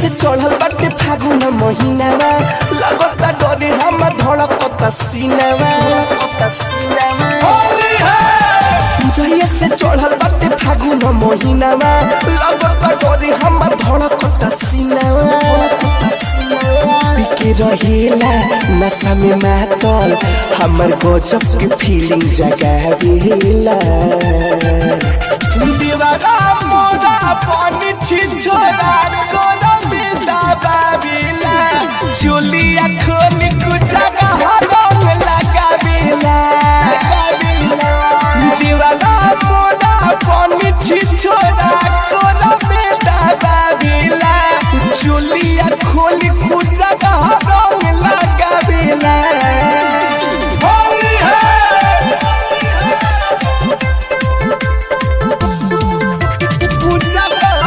से चढ़ल बाटे फागुन महीनावा लगता डरे हम धड़कता सीनावा धड़कता सीनावा जहिया से चढ़ल बाटे फागुन महीनावा लगता डरे हम धड़कता सीनावा धड़कता सीनावा पिके रहेला नशा में मातल हमर गजब के फीलिंग जगावेला दीवारा मोरा पानी छिछोरा कोनो बिदा बाबिला चुलिया खोनी कुजगा हरम लगाबिला दीवारा मोरा पानी छिछोरा कोनो बिदा बाबिला चुलिया खोनी कुजगा हरम लगाबिला होली है पूजा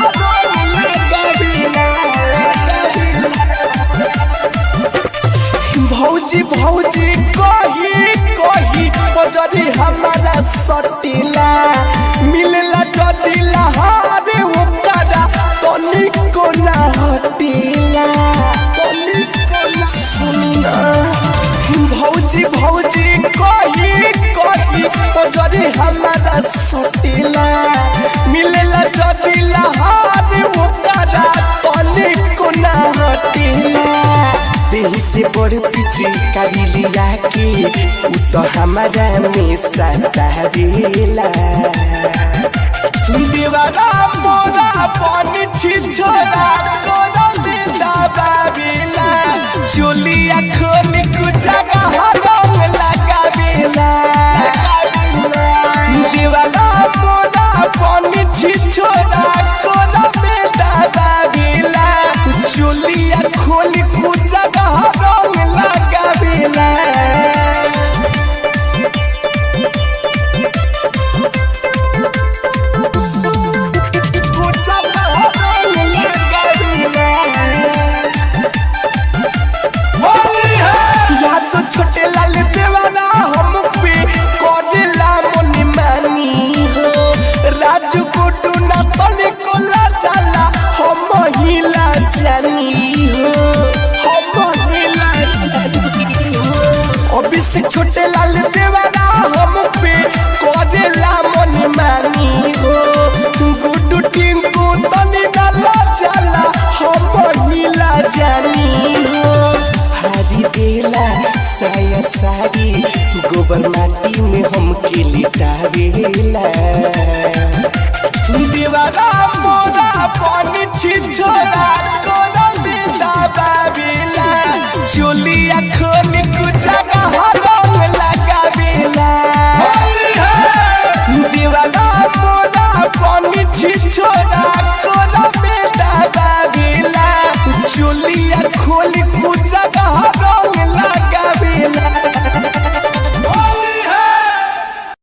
भौजी भौजी कही कही पजरी हमारा सटिला मिलला जदिला हारे ओकरा तनिको ना हटिला तनिको ना सुना भौजी भौजी कही कही पजरी हमारा सटिला मिलला जदिला हारे ओकरा तनिको ना हटिला देही से बड़ पीछे कारी लिया के उ तो हमारा में सतावेला दीवारा मोरा पानी छिछोरा कोनो बिदा बाबिला चुलिया खोनी कुजगा हरम लगाबिला दीवारा मोरा पानी छिछोरा कोनो बिदा बाबिला चुलिया खोनी कुजगा हरम लगाबिला कुजगा हरम लगाबिला या तो छोटे लाल देवाना हम पे करेला मनी मानी हो राजू कोटू ना तने कोला जाला हम हिला जानी हो हम हिला जानी हो अभी से छोटे लाल देवाना हम पे करेला मनी मानी हो गुड्डू टिंकू तनी ना ला जाला हम हिला जानी हो हारी देला साया सारी गोबर माटी में हम के लिटावेला दीवारा मोरा पानी छिछोरा कोनो